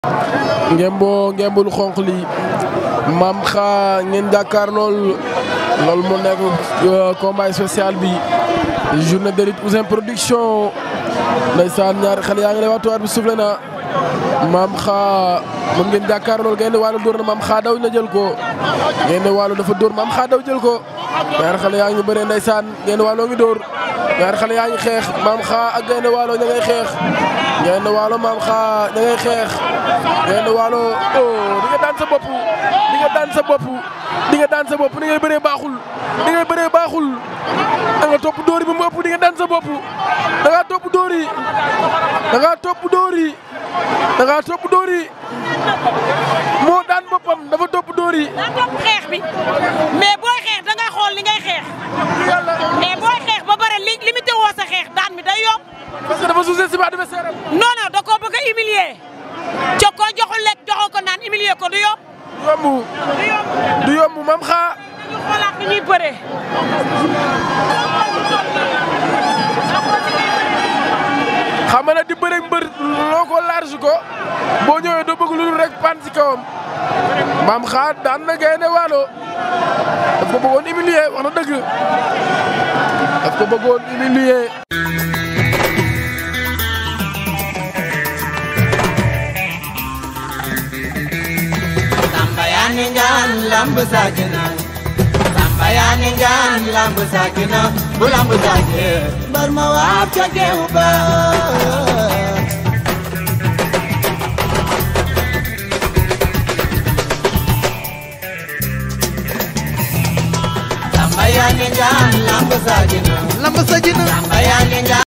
ngemboo ngembul xonq li maam xa ngeen jàkkaar lool loolu mu nekk combat spécial bi journée de lutte Ouzin Production ndeysaan ñaari xale yaa ngi lay waxtu bi soufflé na maam xa moom ngeen jàkkaar lool ngeen wàllu dóor na maam xa daw na jël ko ngeen wàllu dafa dóor maam xa daw jël ko ñaari xale yaa ngi bëree ndeysaan ngeen wàlloo ngi dóor ñaari xale yaa ngi xeex maam xa ak gaynde waalo ña ngay xeex gaynde waalo maam xa ña ngay xeex gaynde waalo oh di nga daan sa bopp di nga daan sa bopp di nga daan sa bopp ni ngay bëree baaxul ni ngay bëree baaxul da nga topp dóor yi ba mu ëpp di nga daan sa bopp da ngaa topp dóor yi da ngaa topp dóor yi da ngaa topp dóor yi moo daan boppam dafa topp dóor yi. daa topp xeex bi mais booy xeex da ngay xool li ngay xeex mais booy xeex ba pare li limité woo sa xeex daan mi day yomb. parce que dafa sous-estimé adversaire am. non non da koo bëgg a humilier ca ko joxul lekk joxoo ko naan humilier ko du yomb. du yomb du yomb du yomb mam xaa. ñu xoolaat ni ñuy bëree. xam nga ne di bëre mbër loo ko large ko boo ñëwee doo bëgg lu dul rek pan ci kawam maam xaar daan na gaynde waalo daf ko bëggoon humilier wax na dëgg daf ko bëggoon humilier Samba yaa ni ngaan lamb saakina Samba yaa ni ngaan lamb saakina bu lamb saake bar ma waab ca geew ba Samba yaa ni ngaan lamb saakina lamb sajina Samba yaa ni ngaan